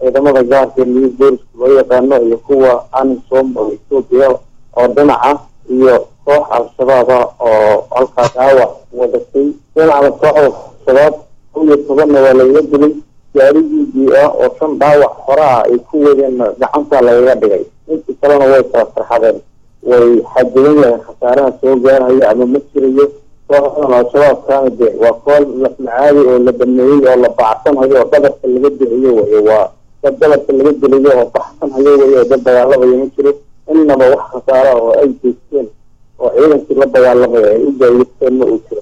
ciidamada gaarka liyo booliska loo yaqaano iyo kuwa anisom oo etoobiya oo dhinaca iyo koox al-shabaab ah oo halkaa dhaawac wadatay dhinacda kooxda shabaab kow iyo tobanna waa lagaga dilay gaarigiidii ah oo shan dhaawac hore ah ay ku wadeen gacanta lagaga dhigay intii kalena way kala farxadeen way xadidan yahay khasaaraha soo gaarhaya ama ma jirayo kooxdan al-shabaabkaana de waa kool lafmacaadi oo la baneeyey oo la bacsanayo oo dhabarka laga dilayo wey waa dad dhabarka laga dilayo oo baxsanhayo wey oo dad dagaalamaya ma jiro innaba wax khasaara oo ay geysteen oo ciidankii la dagaalamaya ay u gaayisteen ma uu jiro